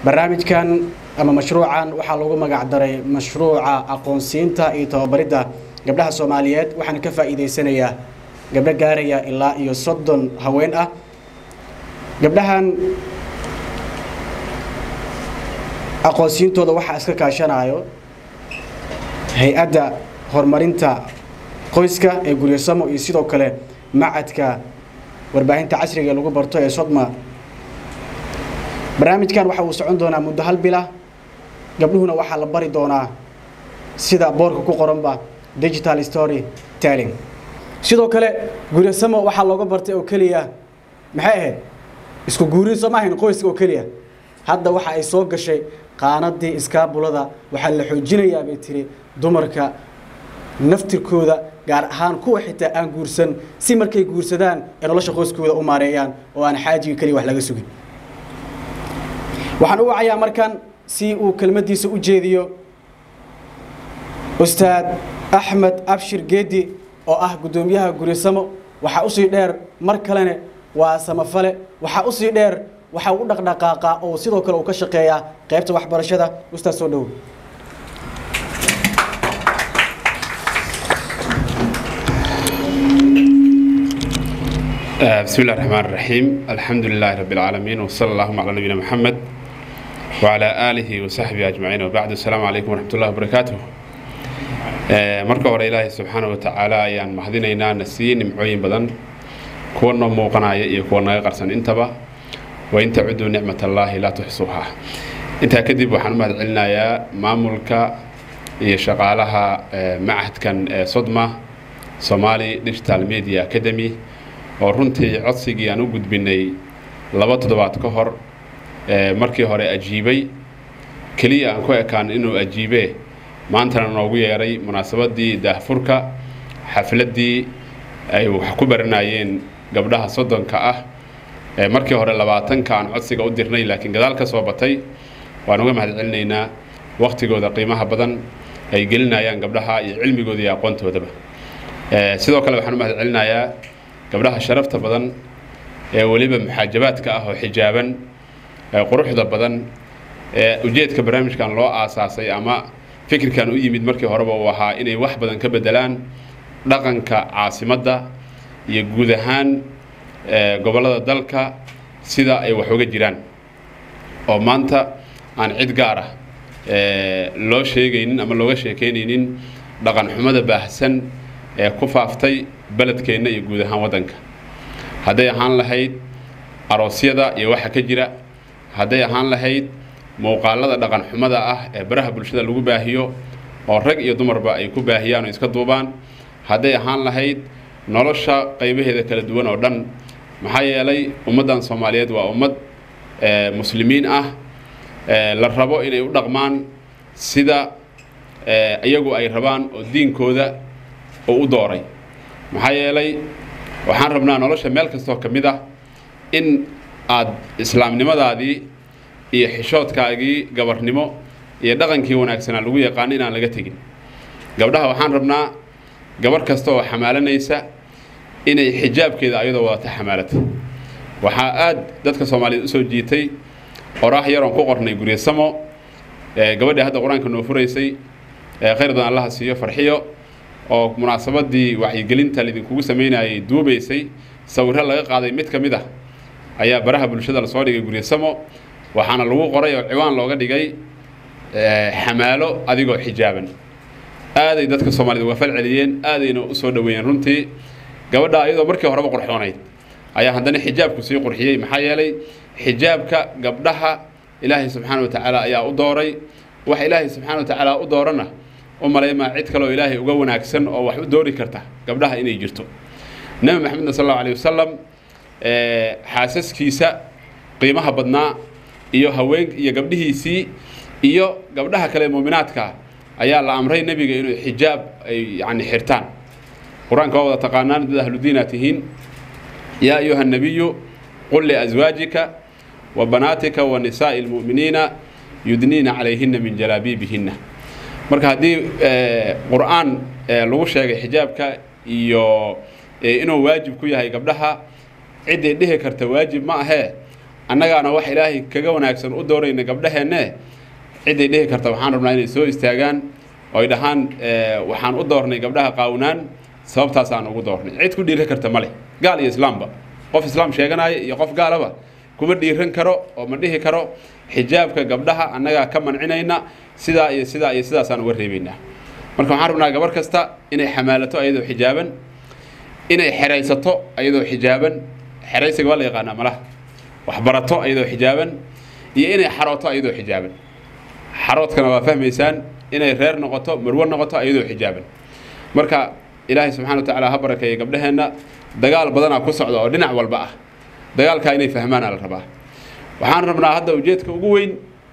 barnaamijkan ama mashruucan waxaa lagu magac daray mashruuca aqoonsiinta iyo tababaridda gabdhaha soomaaliyeed waxaana ka faa'iidaysanayaa gabdho gaaraya ilaa iyo soddon haween ah gabdhahan aqoonsiintooda waxaa iska kaashanayo hay-adda horumarinta qoyska ee guryasamo iyo sidoo kale macadka warbaahinta casriga ee lagu barto ee sodma barnaamijkan waxa uu socon doonaa muddo hal bila gabdhuhuna waxaa la bari doonaa sida boorka ku qoranba digital story telling sidoo kale guryasamo waxaa looga bartay oo keliya maxay ahayd isku guurin soo maahayn qoyska oo keliya hadda waxa ay soo gashay qaanadii iskaabulada waxaa la xoojinayaa bay tiri dumarka naftirkooda gaar ahaan kuwa xitaa aan guursan si markay guursadaan ee nolosha qoyskooda u maareeyaan oo aan xaajiga keliya wax laga sugin waxaan u wacayaa markan si uu kelmaddiisa u jeediyo ustaad axmed abshir geedi oo ah guddoomiyaha guryasamo waxaa usii dheer mar kalene waa samafale waxaa usii dheer waxaa u dhaqdhaqaaqa oo sidoo kale uu ka shaqeeyaa qaybta waxbarashada ustaad soo dhowo بسم الله الرحمن الرحيم الحمد لله رب العالمين وصلى اللهم على نبينا محمد وعلى آله وصحبه أجمعين وبعد السلام عليكم ورحمة الله وبركاته marka hore ilaahay subxaana wa tacaala ayaan mahadinaynaa na siiyey nimcooyin badan kuwa noo muuqanaya iyo kuwa naga qarsan intaba wain tacuduu nicmat allaahi laa tuxsuuha intaa kadib waxaan u mahad celinayaa maamulka iyo shaqaalaha macahadkan ee sodma somali digital media academy oo runtii codsigii aan u gudbinay laba toddobaad ka hor markii hore ajiibay keliya aan ku ekaan inuu ajiibee maantana noogu yeeray munaasabadii daahfurka xafladdii ay wax ku baranayeen gabdhaha soddonka ah markii hore labaatanka aan codsiga u dirnay laakiin gadaal ka soo batay waan uga mahad celinaynaa wakhtigooda qiimaha badan ay gelinayaan gabdhaha iyo cilmigooda iyo aqoontoodaba sidoo kale waxaan u mahad celinayaa gabdhaha sharafta badan ee weliba muxaajabaadka ah oo xijaaban quruxda badan ee ujeedka barnaamijkan loo aasaasay ama fikirkan u yimid markii horeba uu ahaa inay wax badan ka bedelaan dhaqanka caasimadda iyo guud ahaan gobollada dalka sida ay wax uga jiraan oo maanta aan cid gaar ah loo sheegaynin ama looga sheekeynaynin dhaqan xumada baahsan ee ku faaftay beledkeenna iyo guud ahaan waddanka hadday ahaan lahayd aroosyada iyo waxa ka jira hadday ahaan lahayd muuqaalada dhaqan xumada ah ee baraha bulshada lagu baahiyo oo rag iyo dumarba ay ku baahiyaan oo iska duubaan hadday ahaan lahayd nolosha qaybaheeda kala duwan oo dhan maxaa yeelay ummaddan soomaaliyeed waa ummad muslimiin ah la rabo inay u dhaqmaan sida iyagu ay rabaan oo diinkooda uu u dooray maxaa yeelay waxaan rabnaa nolosha meel kastoo ka mid ah in aad islaamnimadaadii iyo xishoodkaagii gabarnimo iyo dhaqankii wanaagsanaa lagu yaqaano inaan laga tegin gabdhaha waxaan rabnaa gabarh kasta oo xamaalanaysa inay xijaabkeeda ayadoo wadata xamaalata waxaa aad dadka soomaaliyeed usoo jiitay qoraax yaroon ku qornay guryasamo gabadhii hadda qur-aanka noo furaysay khayr badan allaha siiyo farxiyo oo munaasabadii wacyigelinta lidinkugu samaynayay duubaysay sawirro laga qaaday mid ka mid ah ayaa baraha bulshada lasoo dhigay guryasamo waxaana lagu qoray oo ciwaan looga dhigay xamaalo adigoo xijaaban aaday dadka soomaaliyed uga fal celiyeen aadayna u soo dhoweeyeen runtii gabadha ayadoo markii horeba qurxoonayd ayaa haddana xijaabku sii qurxiyey maxaa yeelay xijaabka gabdhaha ilaahay subxaana wa tacaala ayaa u dooray wax ilaahay subxaana wa tacaala u doorana u malaymaa cid kaleoo ilaahay uga wanaagsan oo wax u doori karta gabdhaha inay jirto nebi maxamedna sal allahu alayh wasalam xaasaskiisa qiimaha badnaa iyo haween iyo gabdhihiisii iyo gabdhaha kale muuminaadka ayaa la amray nebiga inuu xijaab ay yani xirtaan qur-aanka waa wada taqaanaan dad ahludiinaa tihiin yaa ayuha الnabiyu qul liأزwaajika wa banaatika wa nisaaءi اlmu'miniina yudniina calayhina min jalaabiibihina marka haddii qur'aan lagu sheegay xijaabka iyo inuu waajib ku yahay gabdhaha ciday dhihi karta waajib ma ahee annagaana wax ilaahay kaga wanaagsan u doorayna gabdhaheenne ciday dhihi karta waxaan rabnaa inay soo istaagaan oo ay dhahaan waxaan u doornay gabdhaha qaawnaan sababtaasaan ugu doornay cid ku dhiiran karta ma leh gaal iyo islaamba qof islaam sheeganaya iyo qof gaalaba kuma dhiiran karo oo ma dhihi karo xijaabka gabdhaha annagaa ka mancinayna sidaa iyo sidaa iyo sidaasaan uga reebaynaa marka waxaan rabnaa gabar kasta inay xamaalato ayadoo xijaaban inay xeraysato ayadoo xijaaban xeraysiga waa la yaqaanaa malaha waxbarato ayadoo xijaaban iyo inay xarooto ayadoo xijaaban xaroodkana waa fahmaysaan inay reer noqoto marwo noqoto ayadoo xijaaban marka ilaahay subxana wa tacaala ha barakeeya gabdhaheenna dagaal badanaa ku socda oo dhinac walba ah dagaalkaa inay fahmaana la rabaa waxaan rabnaa hadda ujeedka ugu weyn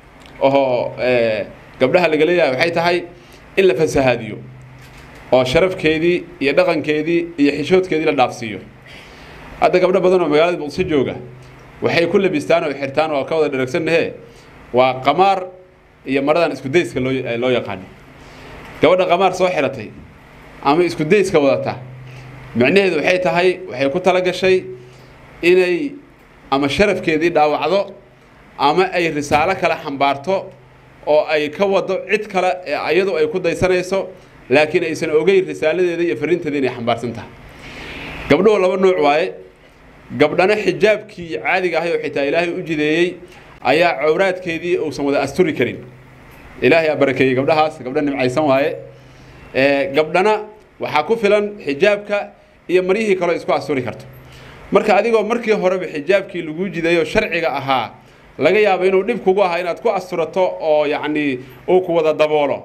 oo gabdhaha laga leeyahay waxay tahay in la fasahaadiyo oo sharafkeedii iyo dhaqankeedii iyo xishoodkeedii la dhaafsiiyo hadda gabdho badan oo magaalada muqdisho jooga waxay ku labistaan oo xirtaan oo ka wada dharagsannahe waa qamaar iyo maradan isku dayska loo loo yaqaano gabadha qamaar soo xiratay ama isku dayska wadata micnaheedu waxay tahay waxay ku tala gashay inay ama sharafkeedii dhaawacdo ama ay risaalo kale xambaarto oo ay ka wado cid kale ee ayadu ay ku daysanayso laakiin aysan ogeyn risaaladeeda iyo fariinteeda inay xambaarsan tahay gabdhuhu laba nooc waaye gabdhana xijaabkii caadiga ahay oo xitaa ilaahay u jideeyey ayaa cawraadkeedii uusan wada asturi karin ilaahay aa barakeeyey gabdhahaas gabdho nimcaysan waaye gabdhana waxaa ku filan xijaabka iyo maryihii kaleo isku asturi karto marka adigoo markii horeba xijaabkii laguu jideeyo sharciga ahaa laga yaabo inuu dhib kugu ahaa inaad ku asturato oo yacnii uu ku wada daboolo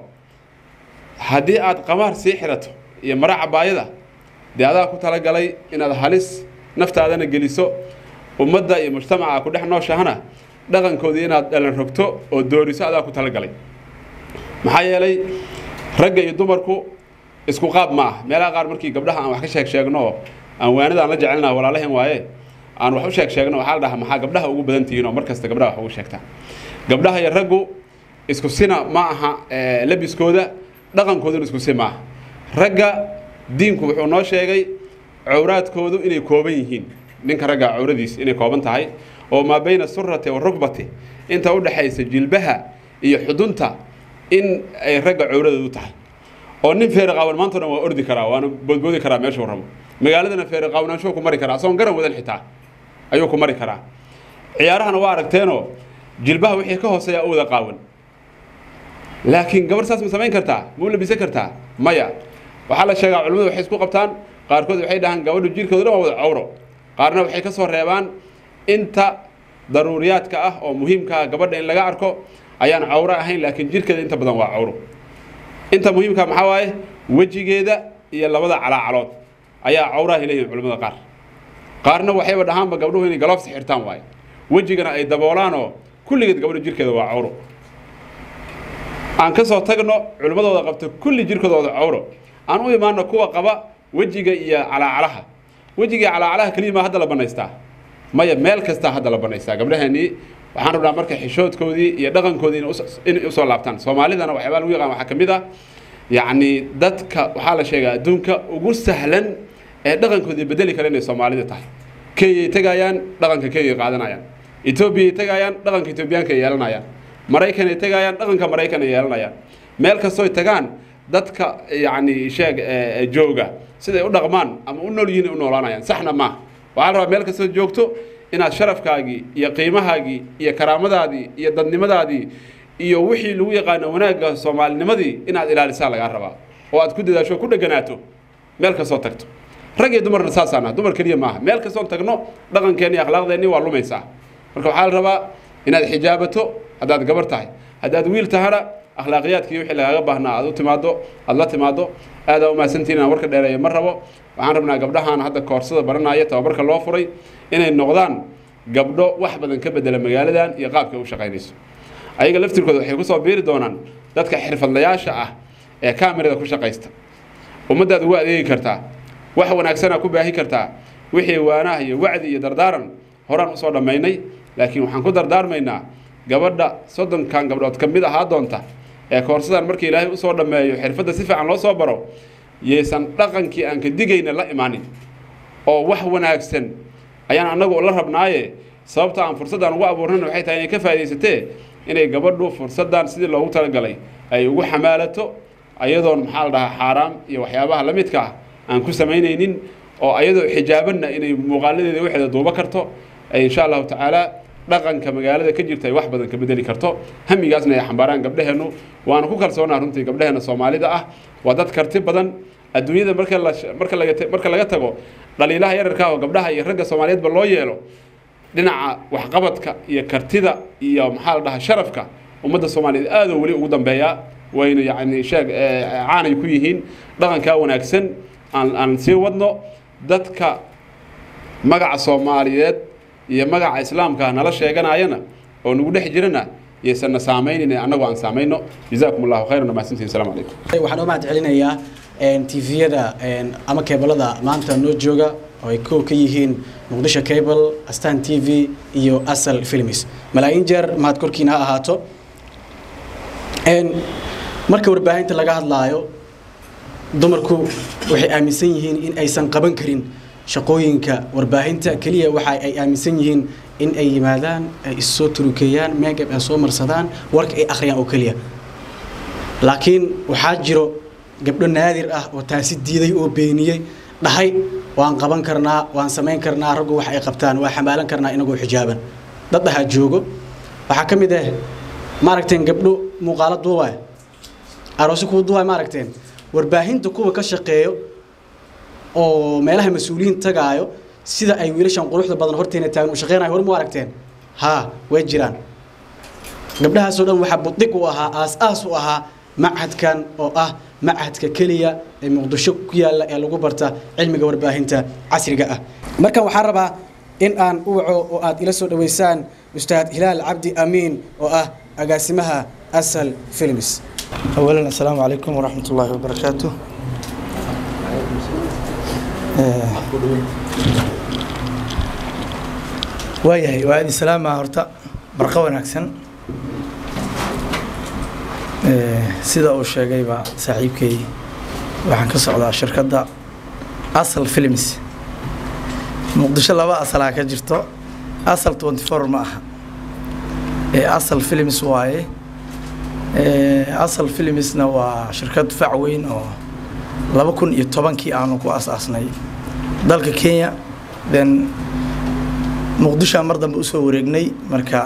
haddii aad qamaar sii xirato iyo mara cabaayada dee adaa ku talagalay inaad halis naftaadana geliso ummadda iyo mujtamaca ku dhex nooshahana dhaqankoodii inaad dhalan rogto oo dooriso adaa ku talagalay maxaa yeelay ragga iyo dumarku isku qaab ma ah meelaha qaar markii gabdhaha aan wax ka sheeg sheegno oo aan waanada aan la jecelnaha walaalahen waaye aan wax u sheeg sheegno waxaa la dhahaa maxaa gabdhaha ugu badan tihiin oo mar kasta gabdhaha wax ugu sheegtaa gabdhaha iyo raggu isku sina ma aha labiskooda dhaqankooduna isku si ma aha ragga diinku wuxuu noo sheegay cawraadkoodu inay kooban yihiin ninka ragga cawradiis inay kooban tahay oo maa bayna surati wa rugbati inta u dhexaysa jilbaha iyo xudunta in ay ragga cawradoodu tahay oo nin feeri qaawan maanta o dhan waa ordi karaa waana boodboodi karaa meeshuu rabo magaaladana feeri qaawanaanshuhu ku mari karaa asagoon garan wadan xitaa ayuu ku mari karaa ciyaarahana waa aragteenoo jilbaha wixii ka hooseeya u wada qaawan laakiin gabar saas ma samayn kartaa ma u labisan kartaa maya waxaa la sheegaa culimmadu waxay isku qabtaan qaarkood waxay dhahaan gabadhu jirkooda dhan waa wada cawro qaarna waxay ka soo reebaan inta daruuriyaadka ah oo muhiimka ah gabadha in laga arko ayaan cawro ahayn laakiin jirkeeda inta badan waa cawro inta muhiimka maxaa waaye wejigeeda iyo labada calaacalood ayaa cawraha leeyihin culimmada qaar qaarna waxayba dhahaanba gabdhuhu inay galoofsi xirtaan waaye wejigana ay daboolaanoo kulligeed gabadhu jirkeeda waa cawro aan ka soo tagno culimmadooda qabta kulli jirkoodooda cawro aan u imaano kuwa qaba wejiga iyo calaacalaha wejiga iyo calaacalaha keliya maa hadda la banaystaa maya meel kastaa hadda la banaystaa gabdhaheenii waxaan rabnaa marka xishoodkoodii iyo dhaqankoodii inay usoo laabtaan soomaalidana waxyaabaa lagu yaqaan waxaa ka mid ah yacni dadka waxaa la sheegaa adduunka ugu sahlan ee dhaqankoodii bedeli kara inay soomaalida tahay kenyay tegayaan dhaqanka kenyay qaadanayaan etoobiyay tegayaan dhaqanka etoobiyaanka ay yeelanayaan maraykan ay tegayaan dhaqanka maraykan ay yeelanayaan meel kastooy tagaan dadka yacni sheeg jooga siday u dhaqmaan ama u nool yihiin ay u noolaanayaan saxna maaha waxaa la rabaa meel kastoo joogto inaad sharafkaagii iyo qiimahaagii iyo karaamadaadii iyo dadnimadaadii iyo wixii lagu yaqaano wanaagga soomaalinimadii inaad ilaalisaa lagaa rabaa oo aad ku dadaasho o ku dheganaato meel kastoo tagto rag iyo dumarna saasaana dumar keliya maaha meel kastoon tagno dhaqankeenni iyo akhlaaqdeenni waa lumaysaa marka waxaa la rabaa inaad xijaabato haddaad gabar tahay haddaad wiil tahana akhlaaqiyaadkii wixii lagaaga baahnaa aad u timaado aad la timaado aadaa umahadsantihin inaan warka dheereeya ma rabo waxaan rabnaa gabdhahan hadda koorsada baranaya tababarka loo furay inay noqdaan gabdho wax badan ka bedela magaaladan iyo qaabka u shaqaynayso ayaga laftirkooda waxay kusoo biiri doonaan dadka xirfadlayaasha ah ee kamerada ku shaqaysta ummaddaad ugu adeegi kartaa wax wanaagsana ku baahi kartaa wixii waanaha iyo wacdi iyo dardaaran horaan usoo dhammaynay laakiin waxaan ku dardaarmaynaa gabadha soddonkan gabdhood ka mid ahaa doonta ee koorsadan markii ilaahay usoo dhammeeyo xirfadda si fiican loo soo baro yaysan dhaqankii aan ka digayna la imaanin oo wax wanaagsan ayaan annagu la rabnaaye sababta aan fursaddan ugu abuurnan waxay tahay inay ka faa'idaysatee inay gabadhu fursaddan sidii loogu talagalay ay ugu xamaalato ayadoon maxaa la dhahaa xaaraam iyo waxyaabaha la midka ah aan ku samaynaynin oo ayadoo xijaabanna inay muuqaaladeeda waxeeda duuba karto ay insha allahu tacaala dhaqanka magaalada ka jirta ay wax badan ka bedeli karto hamigaasna ay xambaaraan gabdhaheennu waana ku kalsoonaa runtii gabdhaheena soomaalida ah waa dad karti badan adduunyada marka la marka laga marka laga tago dhaliilaha yararka oo gabdhaha iyo ragga soomaaliyeedba loo yeelo dhinaca waxqabadka iyo kartida iyo maxaa la dhahaa sharafka ummadda soomaaliyeed aad oo weli ugu dambeeyaa wayna yacni sheeg caanay ku yihiin dhaqankaa wanaagsan aan aan sii wadno dadka magaca soomaaliyeed iyo magaca islaamka nala sheeganayana oo nagu dhex jirana yaysanna saamaynin annagoo aan saamayno jazaakum allahu khayran mahadsantihin assalamu calaykum waxaan u mahad celinayaa tviyada ama keebalada maanta noo jooga oo ay kow ka yihiin muqdisho cable astan t v iyo asal films malaayiin jeer mahad korkiina ha ahaato marka warbaahinta laga hadlaayo dumarku waxay aaminsan yihiin in aysan qaban karin shaqooyinka warbaahinta keliya waxa ay aaminsan yihiin in ay yimaadaan ay issoo turukeeyaan meegab ay soo marsadaan warka ay akhriyaan oo keliya laakiin waxaa jiro gabdho naadir ah oo taasi diiday oo beeniyey dhahay waan qaban karnaa waan samayn karnaa raggu wax ay qabtaan waa xamaalan karnaa inagoo xijaaban dad dhahaa joogo waxaa ka mid ah maaragteen gabdho muuqaalo duubaay aroosi kuwa duubaay maaragteen warbaahinta kuwa ka shaqeeyo oo meelaha mas-uuliyiin tagaayo sida ay wiilashan quruxda badan horteena taagan u shaqeynayo hor mu aragteen haa way jiraan gabdhahaasoo dhan waxaa buddig u ahaa aas-aas u ahaa machadkan oo ah machadka keliya ee muqdisho ku yaalla ee lagu barta cilmiga warbaahinta casriga ah markan waxaan rabaa in aan u waco oo aad ila soo dhaweysaan ustaad hilaal cabdi amiin oo ah agaasimaha asal films أولا السلام عليكم ورحمة الله وبركاته waayahay waa idin salaamaa horta barqo wanaagsan sida uu sheegayba saaxiibkay waxaan ka socdaa shirkadda asal films muqdisho laba asalaa ka jirto asal 24 ma aha ee asal films waaye asal filmsna waa shirkad fac weyn oo laba kun iyo tobankii aanu ku asaasnay dalka kenya then muqdishoa mar dambe usoo wareegnay marka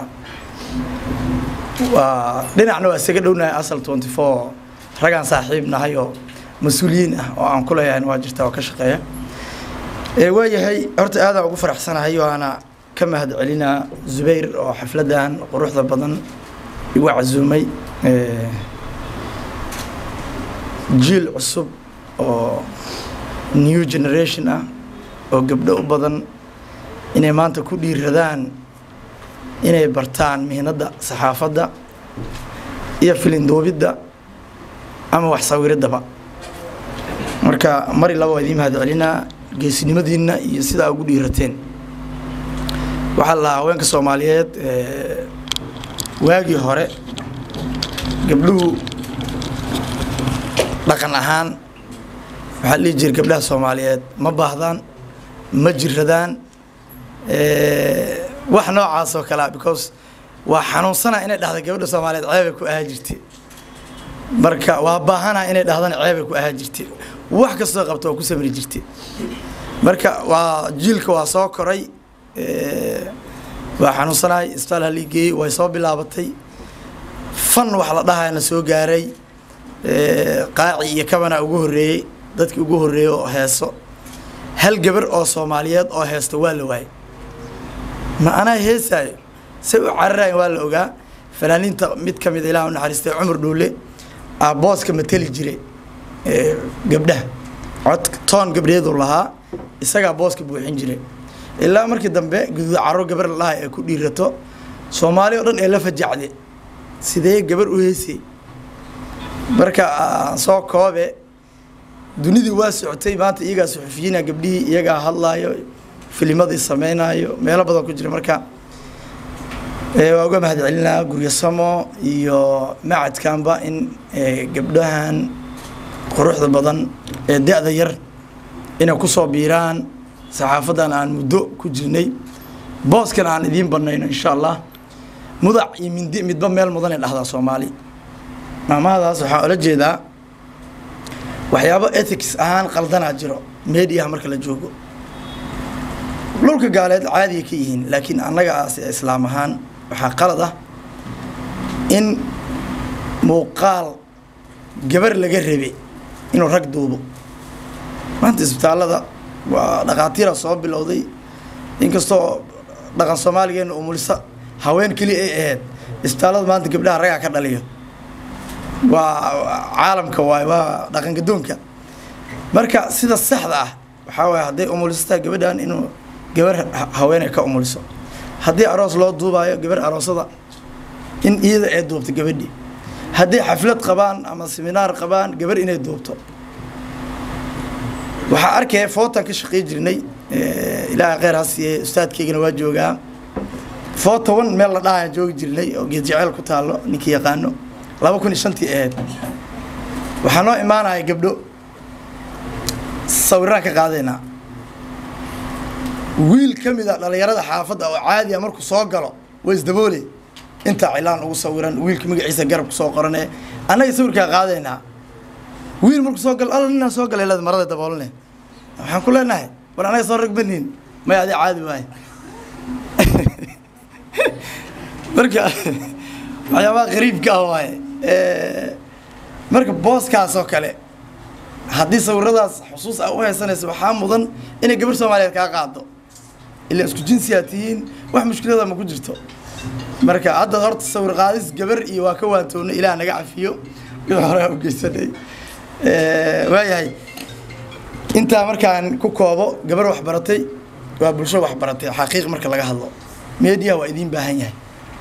waa dhinacna waa isaga dhownahay asal twenty four ragaan saaxiib nahay oo mas-uuliyiin ah oo aan ku leeyahay waa jirta oo ka shaqeeya waayahay horta aadaan ugu faraxsanahay waana ka mahad celinaa zubayr oo xafladan quruxda badan igu casuumay jiil cusub oo new generation ah oo gabdho u badan inay maanta ku dhiiradaan inay bartaan mihnadda saxaafadda iyo filinduubidda ama wax sawiriddaba marka mari laba waa idiin mahad celinaa geesinimadiinna iyo sidaa ugu dhiirateen waxaa la haweenka soomaaliyeed waagii hore gabdhuhu dhaqan ahaan waxaa la dhihi jira gabdhaha soomaaliyeed ma baahdaan ma jiradaan wax noocaas oo kalea because waa xanuunsana inay dhahda gabadha soomaaliyeed ceebay ku ahaa jirtay marka waa baahana inay dhahdana ceebay ku ahaa jirtay wax kastoo qabto waa ku samri jirtay marka waa jiilka waa soo koray waa xanuunsanahay isbitaal halii geeyey way soo bilaabatay fan wax la dhahayana soo gaaray qaaci iyo kabana ugu horreeyey dadkii ugu horreeyey oo heeso hal gabar oo soomaaliyeed oo heesto waa la waayay ma anaa heesaayo say u cararayan waa la ogaa fanaaniinta mid ka mid ilaah u naxariistay cumar dhuule aa booska mateli jiray gabdhaha cod toon gabdheedu lahaa isagaa booska buuxin jiray ilaa markii dambe guduud caro gabar la dhahay ay ku dhiirato soomaali oo dhan ee la fajacde sidee gabar u heesay marka soo koobe dunidii waa socotay maanta iyagaa suxufiyiina gabdhihii iyagaa hadlaayo filimadii sameynaayo meelo badan ku jira marka waa uga mahad celinaa guryasamo iyo macadkanba in gabdhahan quruxda badan ee da-da yar inay kusoo biiraan saxaafadan aan muddo ku jirnay booskana aan idiin banayno insha allah mudac iyo mindi midba meel mudanay dhahdaa soomaali maamahadaas waxaa ola jeedaa waxyaabo ethics ahaan qaldanaa jiro mediaha marka la joogo dhulka gaaleed caadiya ka yihiin laakiin annaga aas islaam ahaan waxaa qalad ah in muuqaal gabar laga rabe inuu rag duubo maanta isbitaallada waa dhakhaatiira soo bilowday inkastoo dhaqan soomaaligeena umulisa haween keliya ay ahayd isbitaallada maanta gabdhaha ragaa ka dhaliyo waa caalamka waay waa dhaqan gadoonka marka sida saxda ah waxaa waaya hadday umulisataa gabadhan inuu gabar haweeney ka umuliso haddii aroos loo duubaayo gabar aroosada in iyada ay duubto gabadhii hadday xaflad qabaan ama seminaar qabaan gabar inay duubto waxaa arkaya footan ka shaqey jirnay ilaahay kheyr ha siiye ustaadkeygana waa joogaa foota wan meel la dhahaya joogi jirnay oo geed jeceel ku taalo ninkii yaqaano laba kun iyo shantii ahayd waxaa noo imaanaya gabdho sawiraan ka qaadaynaa wiil ka mid a dhallinyarada xaafadda oo caadi a markuu soo galo waa isdaboole intaa cilaan ugu sawiran wiilka magaciisa garab ku soo qorane annaga sawirkaa qaadaynaa wiil markuu soo galo alla ninaa soo galay leed marada daboolne waxaan ku leenahay war anaga soo rag banin may adi caadi waaye marka waxyaabaha qariibka ah waaye marka booskaas oo kale haddii sawiradaas xusuus a u haysanayso waxaa mudan inay gabar soomaaliyeed kaa qaado ilaa isku jinsiyaa tihiin wax mushkilada ma ku jirto marka hadda horta sawir qaadis gabar iyo waa ka waantoona ilaah naga cafiyo wixii hore u geysanay waayahay intaa markaan ku koobo gabar waxbaratay waa bulsho waxbaratay xaqiiq marka laga hadlo media waa idiin baahan yahay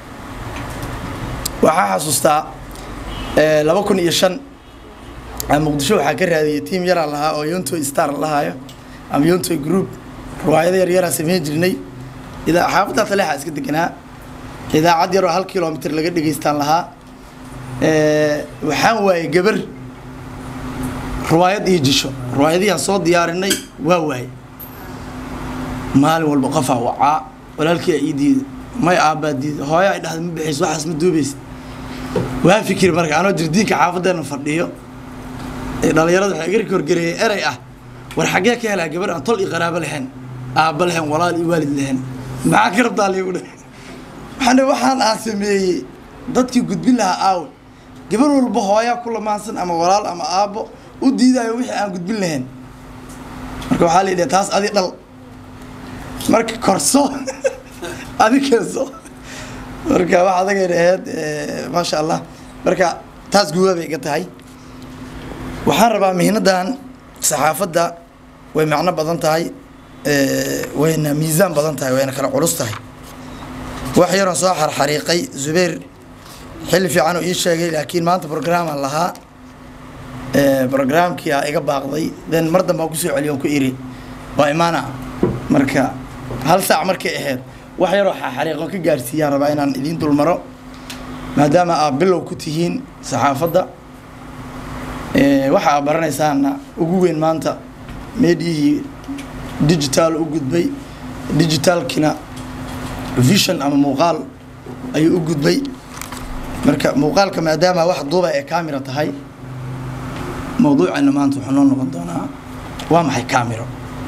waxaa xasuustaa laba kun iyo shan muqdisho waxaa ka raadiyay tiam yaraa lahaa oo yontoy star lahaayo ama yontoy group riwaayado yaryaraa sameyn jirnay idaa xaafadda taleexa iska deganaa idaacad yaroo hal kilomitr laga dhegeystaan lahaa waxaan waayey gabar riwaayad iyo jisho riwaayadihiaan soo diyaarinay waa waayey maalin walba qofaa wacaa walaalkii ii diida may aabbaa diida hooyo ay dhahda ma bixayso waxaas ma duubaysa waa fikir marka anoo jirdiinka xaafaddeena fadhiyo dhalinyarada waxay iga horgareeyay erey ah war xaggee ka helaa gabar aan tol iyo qaraabo lahayn aabba lahayn walaal iyo waalid lahayn maxaa ka rabtaa liigu dhe waxaan waxaan aan sameeyey dadkii gudbin lahaa aawe gabar walba hooyaa ku lamaansan ama walaal ama aabbo u diidaayo wixii aan gudbin lahayn marka waxaa la yidhaha taas adi dhal marka korso adi keenso marka wax adagayna ahayd maasha allah marka taas guuba bay iga tahay waxaan rabaa mihnadan saxaafadda way macno badan tahay wayna miisaan badan tahay wayna kala culus tahay wax yaroon soo xarxariiqay zubayr xilli fiican uu ii sheegay laakiin maanta programaan lahaa programkii a iga baaqday then mar dambe aan kusoo celiyo on ku iri waa imaana marka hal saac markay ahayd wax yaroo xariiqo ka gaarsiiyaan rabaa inaan idiin dulmaro maadaama aad bilow ku tihiin saxaafadda waxa aad baranaysaana ugu weyn maanta meediyihii digital u gudbay digitalkina vision ama muuqaal ayuu u gudbay marka muuqaalka maadaama wax duuba ee camera tahay mawduuceena maanta wuxuu noo noqon doonaa waa maxay camero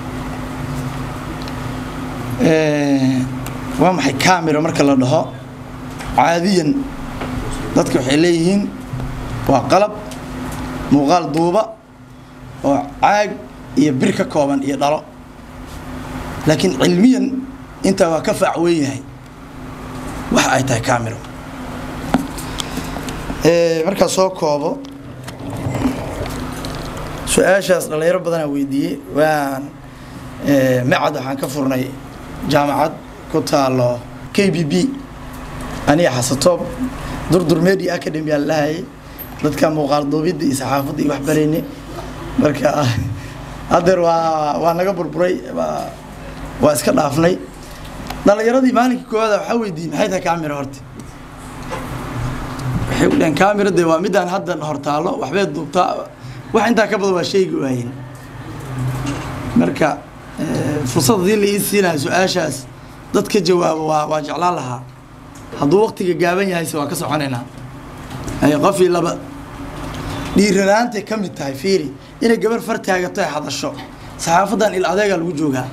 waa maxay camero marka la dhaho caadiyan dadka waxay leeyihiin waa qalab muuqaal duuba oo caag iyo bir ka kooban iyo dhalo laakiin cilmiyan intaa waa ka faac weyn yahay waxa ay tahay camero markaa soo koobo su-aashaas dhalinyaro badanaa weydiiyey waan macad waxaan ka furnay jaamacad ku taalo k b b aniga xasatoob durdur media academy aan lahayay dadka muuqaal duubidda iyo saxaafadda iyo waxbarayne marka haddeer waa waa naga burburay waa waa iska dhaafnay dhalinyaradii maalinkii koowaada waxaa weydiiyey maxay tahay camera horta waxay u dhaheen camera dee waa midaan hadda hortaalo waxbay duubtaa wax intaa ka badan waa sheegi waayen marka fursad haddii la ii siinayo su-aashaas dad ka jawaabo waa waa jeclaan lahaa hadduu waqtiga gaaban yahayse waa ka soconaynaa ay qofii laba dhiiranaantay ka mid tahay fiiri inay gabar far taagato ay hadasho saxaafadan il adeegaa lagu joogaa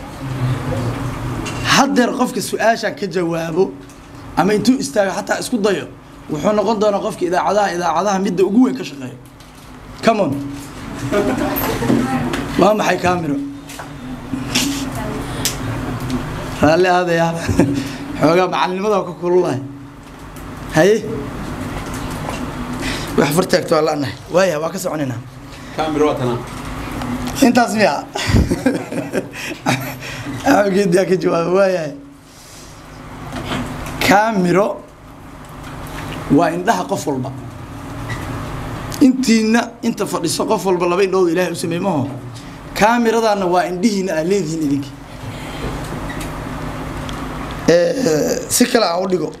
haddeer qofka su-aashan ka jawaabo ama intuu istaago xataa isku dayo wuxuu noqon doonaa qofka idaacadaha idaacadaha midda ugu weyn ka shaqeeyo come on waa maxay kaamiro raalli aadayaa xoogaa macalinimada ka kululahay haye wax fartaagto waa la'nahay waaya waa ka soconaynaa intaas miya geediyaa ka jawaaba waayahay kaamiro waa indhaha qof walba intiina inta fadhiso qof walba laba indhooda ilaahay u sameey maho kaamiradaana waa indhihiina aad leedihiin idinka si kale aan u dhigo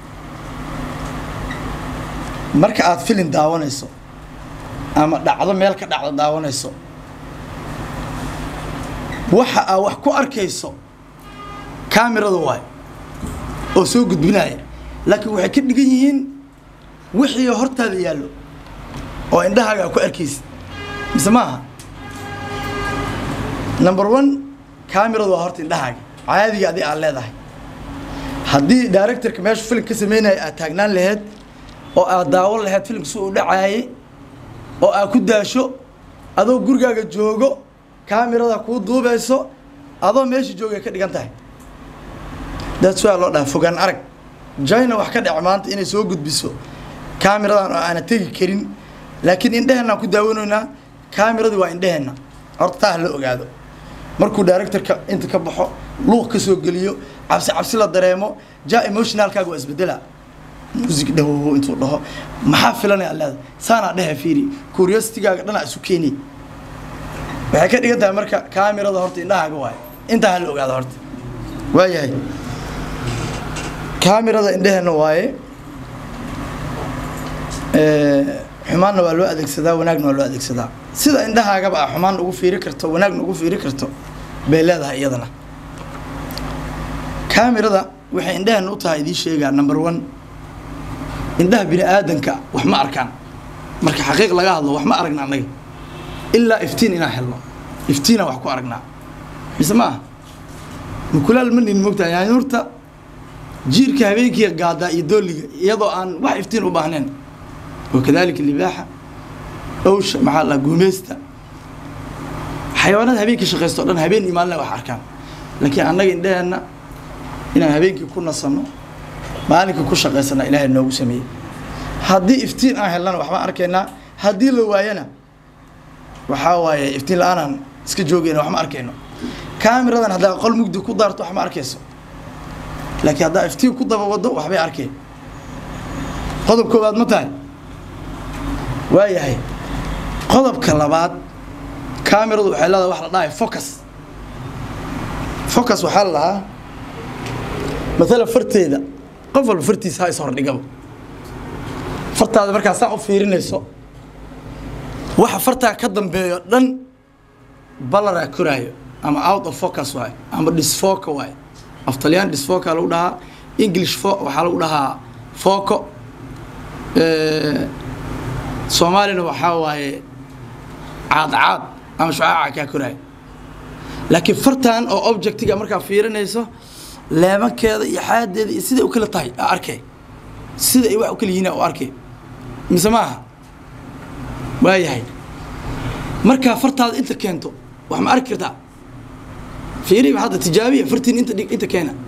marka aad filin daawanayso ama dhacdo meel ka dhacdo daawanayso waxa aad wax ku arkayso kaamirada waay oo soo gudbinaya laakiin waxay ka dhigan yihiin wixii hortaada yaallo oo indhahaaga aad ku arkaysid mise maaha number one kaamiradu waa horta indhahaaga caadiga adi aad leedahay haddii directorka meeshu filim ka sameynaya aad taagnaan laheyd oo aad daawan laheyd filimka si uu dhacaayay oo aad ku daasho adoo gurigaaga joogo kaamirada kuu duubayso adoo meesha joogay ka dhigan tahay daas waa loo dhaha fogaan arag jina wax ka dhac maanta inay soo gudbiso kaamiradan oo aana tegi karin laakiin indheheenaan ku daawanaynaa kaamiradu waa indheheenna horta taa ha la ogaado markuu directorka inta ka baxo luuq ka soo geliyo cabsi cabsi la dareemo ja emotionalkaaga waa isbedela music dhawo intuu dhaho maxaa filanaya leeda saanaa dhehe fiiri curiositygaaga dhanaa isu keeni waxay ka dhigan tahay marka kaamirada horta indhahaaga waayo intaa ha la ogaado horta waayahay kaamirada indheheenna waaye xumaanna waa loo adeegsadaa wanaagna waa loo adeegsadaa sida indhahaagaba a xumaan ugu fiiri karto wanaagna ugu fiiri karto bay leedahay iyadana kaamirada waxay indheheenna u tahay idiin sheegaa number one indhaha bini aadanka wax ma arkaan marka xaqiiq laga hadlo wax ma aragna annaga ilaa iftiin inaan helno iftiinaan wax ku aragnaa mise ma aha mukulaal ma nin mogtahay yani horta jiirka habeenkii gaadaa iyo dooliga iyadoo aan wax iftiin u baahnayn wakadalika libaaxa owsha maxaa la guumeysta xayawaanada habeenkii shaqaysto o dhan habeen iyo maalina wax arkaan laakiin annaga indhaheenna inaan habeenkii ku nasanno maalinka ku shaqaysana ilaahay noogu sameeyey haddii iftiin aan helnana waxbaan arkaynaa haddii la waayana waxaa waaye iftiin la-aanaan iska joogayna wax ma arkayno kaamiradan haddaa qol mugdi ku daarto wax ma arkayso laakiin haddaa iftiin ku daba wado waxbay arkeen qodob koowaad ma tahay waayahay qodobka labaad kaamiradu waxay leedahay wax la dhahay focus focus waxaa la dhahaa maalan farteeda qof walba fartiisa ha is hordhigaba fartaada markaa saa u fiirinayso waxa fartaa ka dambeeyo dhan balaraa koraayo ama out of focus waayo ama disfoca waayo af taliyaan disfoca lagu dhahaa english fo waxaa lagu dhahaa foco soomaalina waxaa waaye caadcaad ama shucaaca kaa koraayo laakiin fartan oo objectiga markaa fiirinayso leemankeeda iyo xaadeeda iyo siday u kala tahay aa arkay sida ay wax u kala yihiin u arkay mise maaha waayahay markaa fartaada inta keento wax ma arki kartaa fiiriba hadda tijaabiya fartiin inta dhig inta keena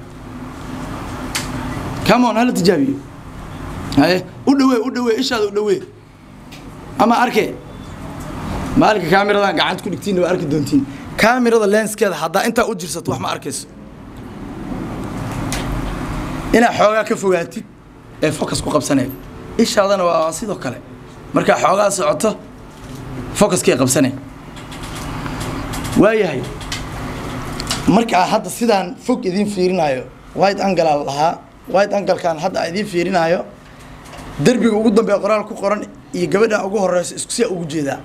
come on hala tijaabiyo haye u dhawee u dhawee ishaada u dhawee ama arkee maalinka kaamiradan gacanta ku dhigtiinna waa arki doontiin kaamirada lenskeeda haddaa intaa u jirsato wax ma arkayso inaad xoogaa ka fogaatid ee focus ku qabsanaya ishaadana waa sidoo kale markaa xoogaa socoto focuskay qabsanay waayahay markaa hadda sidaan fog idiin fiirinaayo white angle aa lahaa white anglekan hadda aan idiin fiirinaayo derbiga ugu dambeeya qoraal ku qoran iyo gabadhan ugu horeyso isku siyaa ugu jeedaa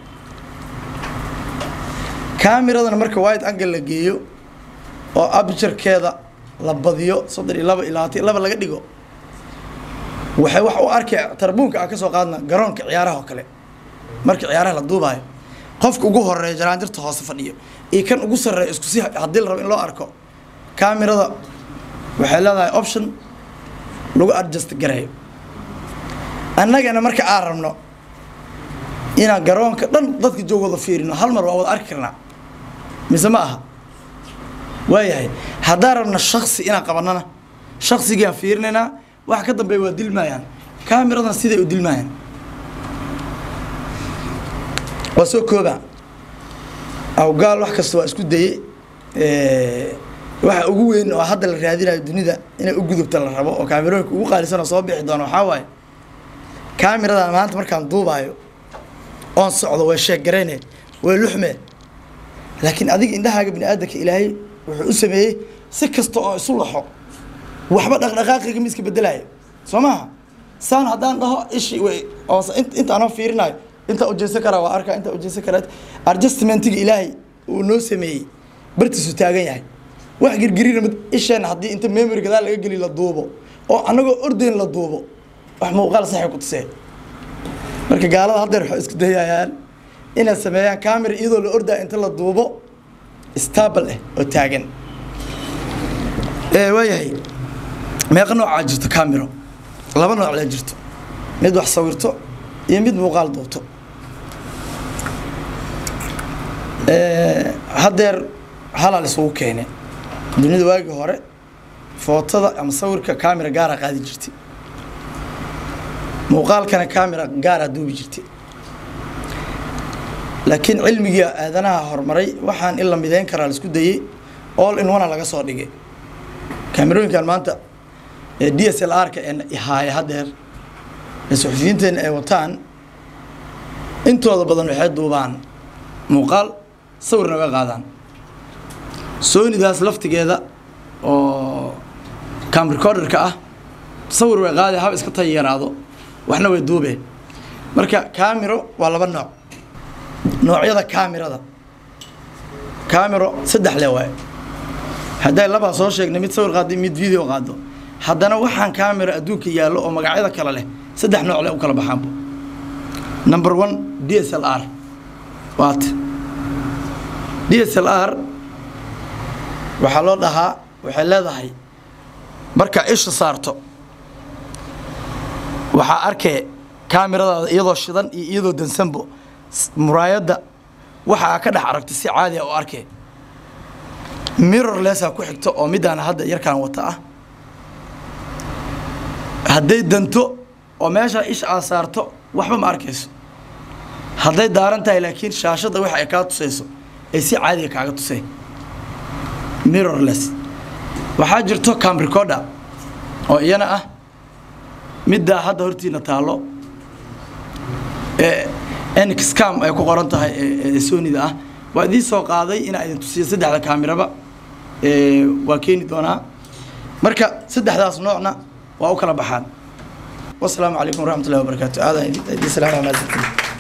kaamiradana marka white angle la geeyo oo abjarkeeda la badiyo soddon iyo laba iyo labaatan iyo laba laga dhigo waxay wax u arkay tarbuunka aan ka soo qaadna garoonka ciyaaraha oo kale marka ciyaaraha la duubaayo qofka ugu horeeya jaraanjarta hoose fadhiyo iyo kan ugu sarreeya isku si haddii la rabo in loo arko kaamirada waxay leedahay option lagu adjust gareeyo annagana marka aan rabno inaan garoonka dhan dadka joog wada fiirino hal mar waa wada arki karnaa mise ma aha waayahay haddaan rabna shaksi inaan qabanana shaksigaan fiirinaynaa waxa ka dambeeya waa dilmaayaan kaamiradan siday u dilmaayaan waa soo koobaa awgaal wax kasta waa isku daye waxa ugu weyn oo hadda la raadinayo dunida inay u gudubta la rabo oo kaamirooyinka ugu qaalisanoo soo bixi doona waxaa waaye kaamiradan maanta markaan duubaayo oon socdo way sheeggarayne way luxmee laakiin adiga indhahaaga bini aadamka ilaahay wuxuu u sameeyey si kasta oo isu laxo waxba dhaqdhaqaaqiga ma iska bedelayo soo maaha saan haddaan dhaho ishi way oo intaanoo fiirinayo intaa ujeesan karaa waa arkaa intaa ujeesan karaa adjustmentiga ilaahay uu noo sameeyey bartiisu taagan yahay wax girgirina mid isheena haddii inta memory gadaal laga geli la duubo oo annagoo ordayn la duubo wax muuqaal saxay ku tusee marka gaalada haddeer waxay isku dayayaan inay sameeyaan camera iyadoo la ordaya inta la duubo stable ah oo taagan waayahay meeqa noocaa jirto camero laba nooc lee jirto mid wax sawirto iyo mid muuqaal duubto haddeer halal isugu keene dunida waagii hore footada ama sawirka camera gaara qaadi jirtay muuqaalkana camera gaaraa duubi jirtay laakiin cilmigii aadanaha horumaray waxaan in la mideyn karaa la isku dayey all in one laga soo dhigay kaamerooyinkan maanta d s l r-ka ee haaya haddeer ee suxufiyiinteena ay wataan intooda badan waxay duubaan muuqaal sawirna way qaadaan soonidaas laftigeeda oo cam recorderka ah sawir way qaadee hab iska tay yaraado waxna way duubeen marka camero waa laba nooc noocyada camerada camero saddex le waaye hadday labaa soo sheegnay mid sawir qaado mid video qaado haddana waxaan camera adduunka yaallo oo magacyada kale leh saddex nooc le u kala baxaanba number one d s l r waata d s l r waxaa loo dhahaa waxay leedahay markaa isha saarto waxaa arkee kaamiradaada iyadoo shidan iyo iyadoo dansanbo muraayadda waxaa ka dhex aragto si caadi a u arkee mirror lesaa ku xigto oo midaana hadda yarkaan wata ah hadday danto oo meeshaa isha aad saarto waxba ma arkayso hadday daaran tahay laakiin shaashadda waxa ay kaa tusayso ay si caadiga kaaga tusay mirrorless waxaa jirto cam recorder oo iyana ah middaa hadda hortiina taallo ee nxcam ay ku qoran tahay ee sonida ah waa idiin soo qaaday inaa idin tusiyo saddexda kaamiraba waa keeni doonaa marka saddexdaas noocna waa u kala baxaan wasalaamu calaykum waraxmat ullahi wabarakaatu aadan idin salaam amaadsantiin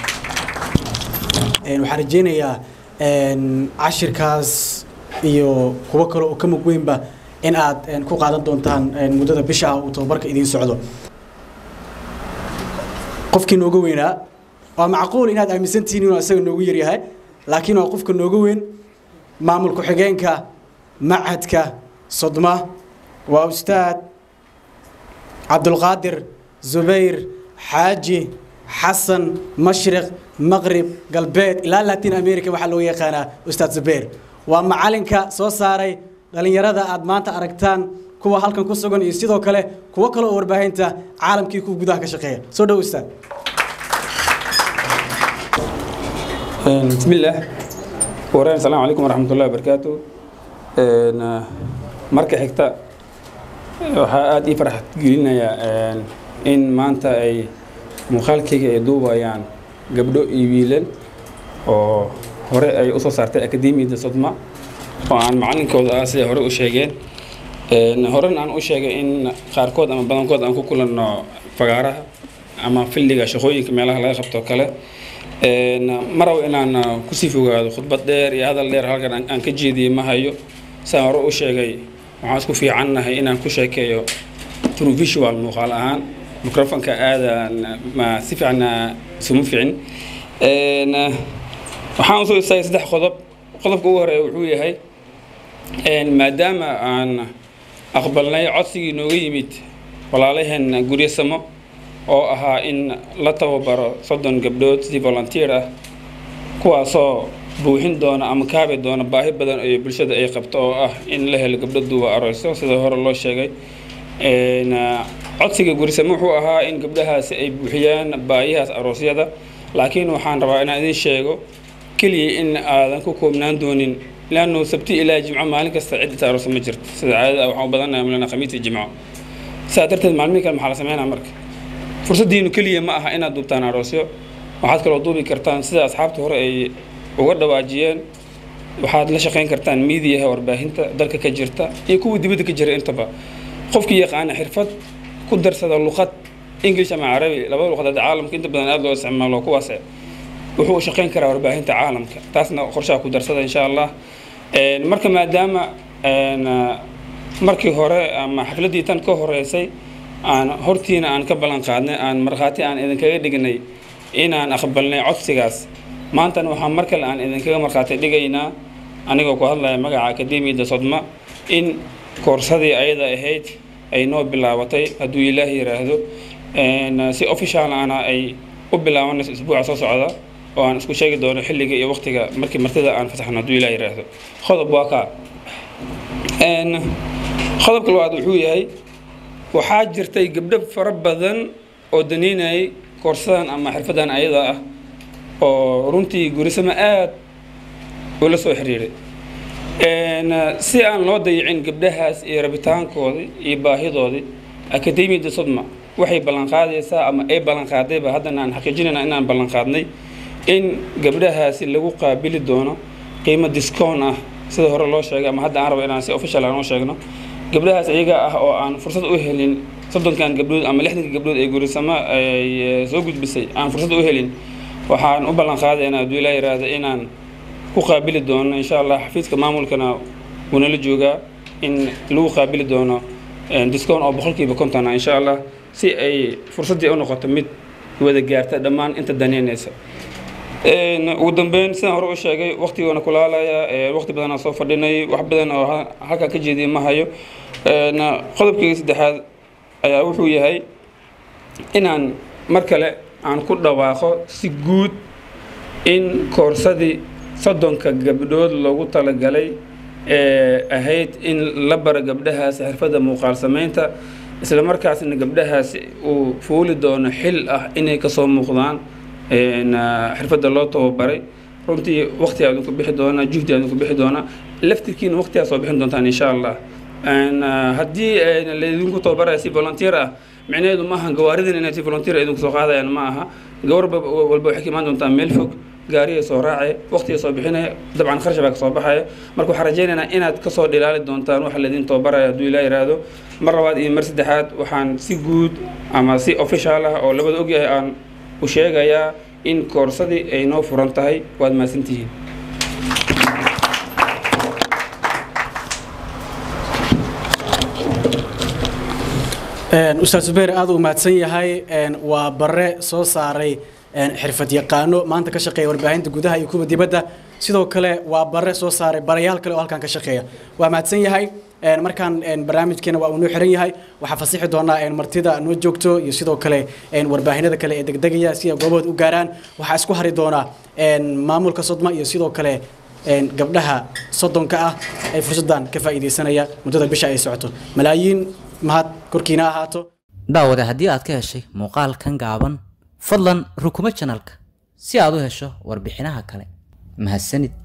waxaan rajeynayaa cashirkaas iyo kuwo kale oo ka mug weynba in aad ku qaadan doontaan muddada bisha ah uu tababarka idiin socdo qofkii nooga weynaa waa macquul inaad aaminsantihiin inuu isaga noogu yaryahay laakiin waa qofka nooga weyn maamul ku-xigeenka machadka sodma waa ustaad cabdulqaadir zubayr xaaji xasan mashriq maqrib galbeed ilaa latin america waxaa loo yaqaanaa ustaad zubayr waa macalinka soo saaray dhallinyarada aad maanta aragtaan kuwa halkan ku sugan iyo sidoo kale kuwo kale oo warbaahinta caalamkii kuwa gudaha ka shaqeeya soo dhow ustaad بسم الله ورحمة السلام عليكم ورحمة الله وبركاته marka xigta waxaa aada ii farxad gelinayaa in maanta ay muuqaalkayga ay duubayaan gabdho iyo wiilal oo hore ay usoo saartay akademiyada sodma oo aan macalinkooda ah siday hore u sheegeen horena aan u sheegay in qaarkood ama badankood aan ku kulanno fagaaraha ama filliga shaqooyinka meelaha laga qabto kale maraw inaan kusii fogaado khudbad dheer iyo hadal dheer halkan aan ka jeediyey ma hayo saan hore u sheegay waxaan isku fiicannahay inaan ku sheekeeyo through visual muuqaal ahaan microfonka aadaan ma si fiican isuma fiicin waxaan usoo istaagay saddex qodob qodobka ugu horeeya wuxuu yahay maadaama aan aqbalnay codsigii nooga yimid walaalaheen guryasamo oo ahaa in la tababaro soddon gabdhood si volunteer ah kuwaasoo buuxin doona ama kaabi doona baahi badan oo bulshada ay qabto oo ah in la helo gabdho duuba arooso sida hore loo sheegay codsiga gurisamo wuxuu ahaa in gabdhahaasi ay buuxiyaan baahiyahaas aroosyada laakiin waxaan rabaa inaan idin sheego keliya in aadan ku koobnaan doonin leannu sabti ilaa jimco maalin kasta cid inta aroosa ma jirto sida caadada waxaan u badannahay malena khamiis iyo jimco sidaa darteed maalmihi kale maxaa la sameynaa marka fursaddiinu keliya ma aha inaad duubtaan aroosyo waxaad kaloo duubi kartaan sida asxaabta hore ay uga dhawaajiyeen waxaad la shaqayn kartaan miidiyaha warbaahinta dalka ka jirta iyo kuwa dibadda ka jira intaba qofkii yaqaana xirfad ku darsada luqad english ama carabi labada luqadood caalamka inta badan aada loo isticmaalo kuwaas wuxuu u shaqayn karaa warbaahinta caalamka taasna qorshaha ku darsada insha allah marka maadaama markii hore ama xafladdii tan ka horeysay aan hortiina aan ka ballan qaadnay aan markhaati aan idinkaga dhignay inaan aqbalnay codsigaas maantana waxaa mar kale aan idinkaga markhaati dhigaynaa anigoo ku hadlaya magaca akademiyadda sodma in koorsadii ayada ahayd ay noo bilaabatay hadduu ilaah yiraahdo si official ana ay u bilaabanayso isbuuca soo socda oo aan isku sheegi doono xilliga iyo waqtiga markii martida aan fasaxno hadduu ilaah yiraahdo qodob waa kaa qodobka labaad wuxuu yahay waxaa jirtay gabdho fara badan oo daneynayay koorsadan ama xirfadan ayada ah oo runtii gurisamo aad ula soo xiriiray si aan loo dayicin gabdhahaas iyo rabitaankoodii iyo baahidoodii akademiyadda sodma waxay ballanqaadaysaa ama ay ballanqaadayba haddana aan xaqiijinayna inaan ballanqaadnay in gabdhahaasi lagu qaabili doono qiimo discoon ah sida hore loo sheegay ama hadda aan rabo inaan si official aan u sheegno gabdhahaas iyaga ah oo aan fursad u helin soddonkan gabdhood ama lixdanka gabdhood ee gurisamo ay soo gudbisay aan fursad u helin waxaan u ballan qaadaynaa hadduu ilaa yiraahdo inaan ku qaabili doono insha allah xafiiska maamulkana wuunala joogaa in lagu qaabili doono discount oo boqolkiiba konton ah insha allah si ay fursaddii u noqoto mid wada gaarta dhammaan inta daneynaysa ugu dambeyn sidaan hore u sheegay waqtigoona kulaalaya waqti badanaa soo fadhinay wax badan oo halkaa ka jeediya ma hayo qodobkii saddexaad ayaa wuxuu yahay inaan mar kale aan ku dhawaaqo si guud in koorsadii soddonka gabdhood loogu talagalay ee ahayd in la bara gabdhahaasi xirfadda muuqaal samaynta isla markaasna gabdhahaasi uu fuuli doono xil ah inay kasoo muuqdaan xirfadda loo tababaray runtii waqti aadinku bixi doonaa juhdi aadinku bixi doonaa laftirkiina waqtigaa soo bixin doontaan insha allah haddii laydinku tababaraya si volunteer ah micnaheedu maaha gawaaridan inay si volunteer idinku soo qaadayaan ma aha gawar walba waxay ka imaan doontaa meel fog gaariyay soo raacaya waqtiga soo bixinaya dabcan kharash baa kasoo baxaya marka waxaan rajaynaynaa inaad kasoo dhilaali doontaan waxa laydin tababaraya hadduu ilaa yiraahdo mar labaad iyo mar saddexaad waxaan si guud ama si official ah oo labada ogyahay aan u sheegayaa in koorsadii ay noo furan tahay waad mahadsantihiin ustaad zubeer aad u mahadsan yahay waa bare soo saaray xirfad yaqaano maanta ka shaqeeya warbaahinta gudaha iyo kuwa dibadda sidoo kale waa bare soo saaray barayaal kale oo halkan ka shaqeeya waa mahadsan yahay markaan barnaamijkeena waa uu noo xiran yahay waxaa fasixi doonaa martida noo joogto iyo sidoo kale warbaahinada kale ee degdegaya si ay goobahood u gaaraan waxaa isku hari doonaa maamulka sodma iyo sidoo kale gabdhaha soddonka ah ay fursaddan ka faa'iidaysanaya muddada bisha ay socoto malaayiin mahad korkiina ahaato daawade haddii aad ka heshay muuqaalkan gaaban fadlan rukumo janalka si aad u hesho warbixinaha kale mahadsanid